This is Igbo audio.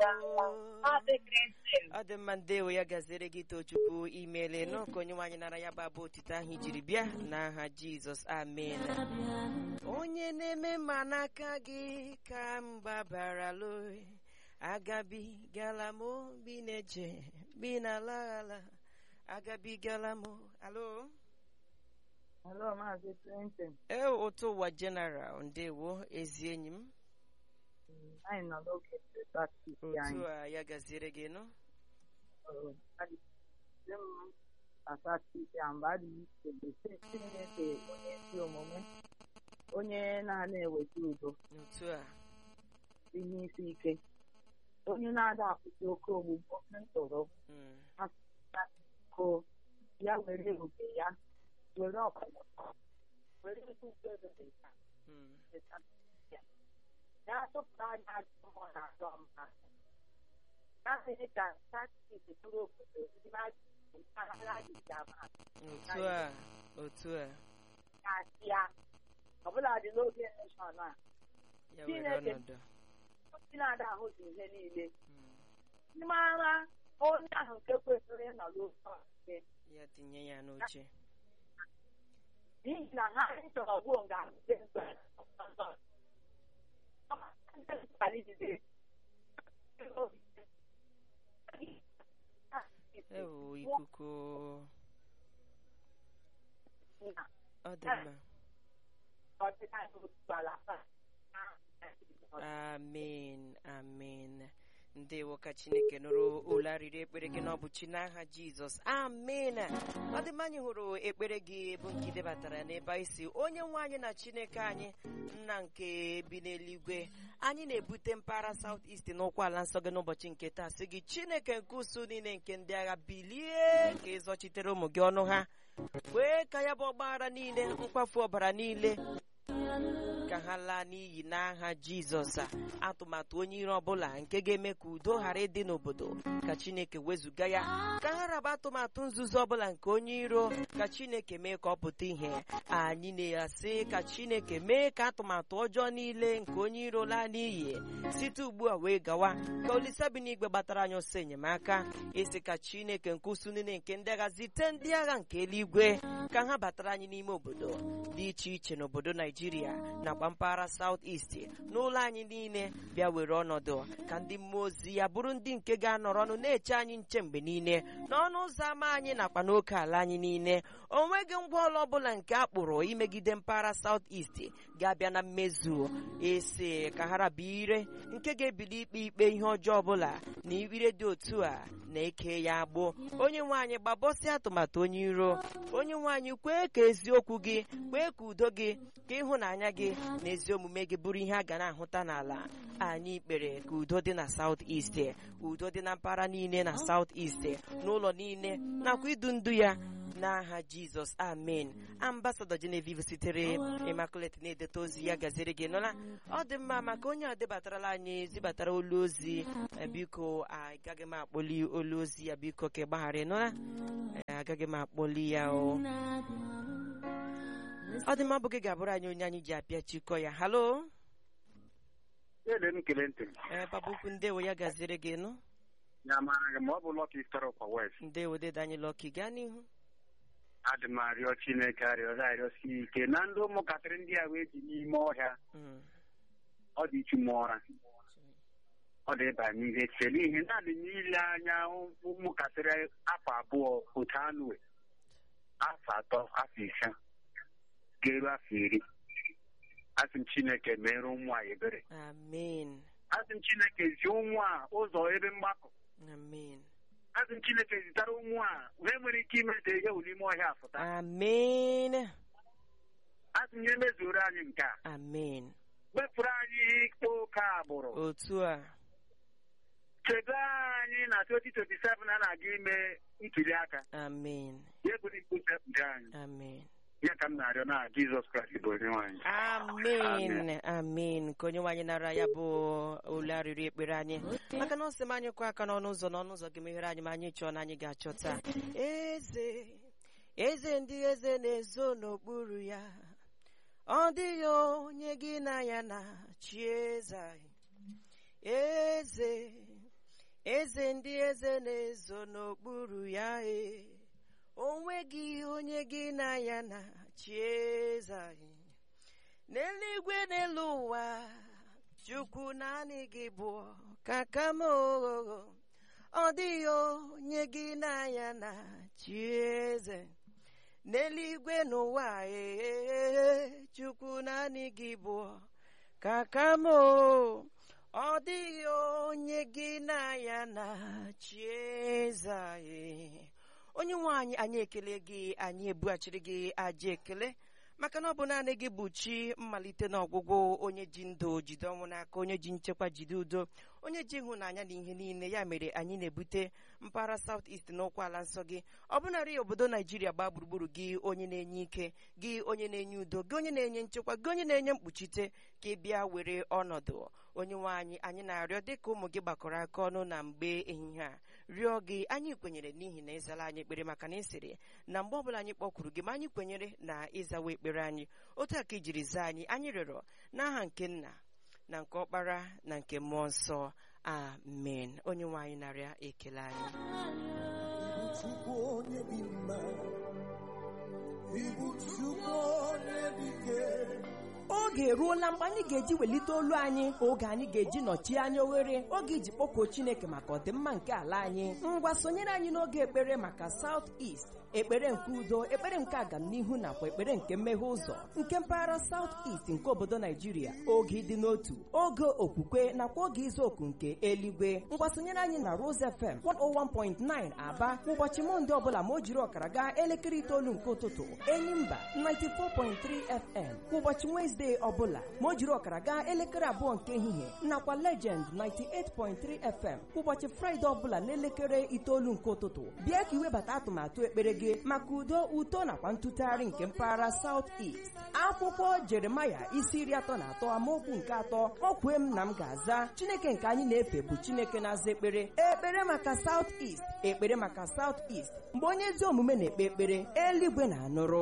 Maazị Clinton. ọ dị mma ndewo ya gaziri gị tochukwu imeele nọ ka onye nwaanyị nara ya bụ abụ otito ahụ ijiri bịa n'aha jizọs amen onye na-eme mma n'aka gị ka mba bara loe agabigala m obi na-eje bi n'alaghala agabigala m alo Hello, Maazị Clinton. ee ụtụ ụwa general ndewo ezi enyi m Anyị nọ n'oge practice otu anyị. a ya gaziere gị nọ Ọ, adịghị m na practice ya mgbe adịghị iche bụ Chineke onye ezi omume onye na-ana eweta udo otu a ihe isi ike onye na-ada akwụsị oke ogbugbo oke ntụrụ Mm, ko ya were oge ya were ọkụkọ were ekwukwe ebe ya mm, ya tụpụrụ anya ajọ mmụọ na ajọ mmadụ ya mere ka taktik bụrụ obodo ndị mmadụ mpaghara dịga mmadụ otu a otu a na-asị ya ọbụla dị n'oge neshọn a ya were Chineke. ọnọdụ ndị na-ada ahụzi ihe niile Mm, ndị mara onye ahụ nke kwesịrị ịnọ n'ofe ọchịchị ya tinye ya n'oche n'ihi na ha chọrọ gbuo nga ndị mgbe ewo ikuku ọ dị mma amen amen ndewo ka chineke nụrụ olu arịrị ekpere gị n'ọbụ chi n'aha jizọs amen ọ dị mma anyị hụrụ ekpere gị bụ nke ị debatara n'ebe anyị si onye nwe anyị na chineke anyị nna nke bi n'eluigwe anyị na-ebute mpaghara South East n'ụkwụ ala nsọ gị n'ụbọchị nke taa sị gị chineke nke usu niile nke ndị agha bilie ka ịzọchitere ụmụ gị ọnụ ha kwee ka ya bụ ọgbaghara niile mkpafu ọbara niile ka ha laa n'iyi n'aha jizọs a atụmatụ onye iro ọbụla nke ga-eme ka udo ghara ịdị n'obodo ka chineke wezụga ya ka ha raba atụmatụ nzuzo ọbụla nke onye iro ka chineke mee ka ọ pụta ihe anyị na-asị ka chineke mee ka atụmatụ ọjọọ niile nke onye iro laa n'iyi site ugbu a wee gawa ka olise bi n'igwe gbatara anyị ọsọ enyemaka isi ka chineke nke usu niile nke ndị agha zite ndị agha nke eluigwe ka ha batara anyị n'ime obodo dị iche iche n'obodo naijiria nakwa mpaghara South East n'ụlọ anyị niile bịa were ọnọdụ ka ndị mmụọ ozi ya bụrụ ndị nke ga-anọrọ ọnụ na-eche anyị nche mgbe niile n'ọnụ ụzọ ámá anyị nakwa n'oke ala anyị niile o nweghị ngwa ọlụ ọbụla nke a kpụrụ imegide mpaghara South East ga-abịa na mmezu esi ka ha raba ire nke ga-ebili ikpe ikpe ihe ọjọọ ọbụla na ire dị otu a na-eke ya agbụ onye nwe anyị gbabọsị atụmatụ onye iro onye nwe anyị kwee ka eziokwu gị kwee ka udo gị ka ịhụnanya gị na ezi omume gị bụrụ ihe a ga na-ahụta n'ala anyị kpere ka udo dị na South East udo dị na mpaghara niile na South East n'ụlọ niile nakwa idu ndu ya n'aha jizọs amen ambasadọ genevieve sitere immaculate na-edeta ozi ya gaziri gị nụla ọ dị mma maka onye a debatarala anyị zibatara olu ozi eh, biko agaghị m akpọli olu ozi ya biko ka ị gbaghara nụla agaghị m akpọli ya o ọ dị mma bụ gị ga-abụrụ anyị onye anyị ji apịa chikọ ya halo Ele m kele ntị ee papa ukwu ndewo ya gaziri gị nụ ya mara gị ma ọ bụ Lucky Star kwa West ndewo dede anyị lọki gaa n'ihu adị m arịọ Chineke arịọrọ arịọsi ike na ndị ụmụntakịrị ndị a wee ji n'ime ọhịa Mm, ọ dị ichu m ụra ọ dị ịba n'ihe chele ihe naanị n'ile anya ụmụntakịrị afọ abụọ otu anụ afọ atọ afọ ise ga-eru afọ iri asị m Chineke mere ụmụ a ebere amen asị m Chineke zi ụmụ a ụzọ ebe mgbakọ amen asị m Chineke zitara ụmụ a wee nwere ike imete ihe wụ n'ime ọhịa afụta amen asị m ya emezuoro anyị nke a amen wepụrụ anyị ikpe oke agbụrụ otu a chebe anyị na 2027 a na-aga ime ntuli aka amen ya eburu ikpe anyị amen ya ka m na-arịọ na Jizọs Kraịst bụ onye nwanyị amen amen ka onye nwaanyị nara ya bụ olu arịrị ekpere anyị maka na ọ sị m anyị kụ aka n'ọnụ ụzọ n'ọnụ ụzọ gị meghere anyị ma anyị chọọ na anyị ga-achọta eze eze ndị eze na-ezo n'okpuru ya ọ dịghị onye gị na ya na chi eze anyị eze eze ndị eze na-ezo n'okpuru ya e onweghị onye gị na ya na chi eze anyị n'eluigwe n'elu ụwa chukwu naanị gị bụ kaka m oghogho ọ dịghị onye gị na ya na chi eze n'eluigwe n'ụwa ee chukwu naanị gị bụ kaka m o ọ dịghị onye gị na ya na chi eze anyị onye nwe anyị anyị ekele gị anyị ebughachiri gị aja ekele maka na ọ bụ naanị gị bụ chi mmalite na ọgwụgwụ onye ji ndụ jide ọnwụ n'aka onye ji nchekwa jide udo onye ji ịhụnanya na ihe niile ya mere anyị na-ebute mpaghara South East n'okwu ala nsọ gị ọ bụnarị obodo naijiria gbaa gburugburu gị onye na-enye ike gị onye na-enye udo gị onye na-enye nchekwa gị onye na-enye mkpuchite ka ị bịa were ọnọdụ onye nwe anyị anyị na-arịọ dịka ụmụ gị gbakọrọ aka ọnụ na mgbe ehihie a rịọ gị anyị kwenyere n'ihi na ịzala anyị ekpere maka na ịsịrị na mgbe ọbụla anyị kpọkwuru gị ma anyị kwenyere na ịzawa ekpere anyị otu a ka ijiri zaa anyị anyị rịọrọ n'aha nke nna na nke ọkpara na nke mmụọ nsọ amen onye nwe anyị narịa ekele anyị Chukwu onye dị mma, ịbụ Chukwu onye dị ike. oge eruola mgbe anyị ga-eji welite olu anyị oge anyị ga-eji nọchie anya oghere oge iji kpọkuo chineke maka ọdịmma nke ala anyị ngwa sonyere anyị n'oge ekpere maka South East ekpere nke udo ekpere nke agamnihu nakwa ekpere nke mmeghe ụzọ nke mpaghara South East nke obodo naijiria oge ịdị n'otu oge okwukwe nakwa oge izu oku nke eluigwe ngwa sonyere anyị na Rose FM 101.9 aba ụbọchị mọnde ọbụla ma o jiri ọkara gaa elekere itoolu nke ụtụtụ enyimba 94.3 FM kwa ụbọchị Wezdee ọbụla ma o jiri ọkara gaa elekere abụọ nke ehihie nakwa Legend 98.3 FM kwa ụbọchị Fraịde ọbụla n'elekere itoolu nke ụtụtụ bịa ka iwebata atụmatụ ekpere gị maka udo uto nakwa ntụtụgharị nke mpaghara South East akwụkwọ Jeremaya isi iri atọ na atọ amaokwu nke atọ o kwee m na m ga-aza Chineke nke anyị na-efe bụ Chineke na-aza ekpere ekpere maka South East ekpere maka South East mgbe onye ezi omume na-ekpe ekpere eluigwe na-anụrụ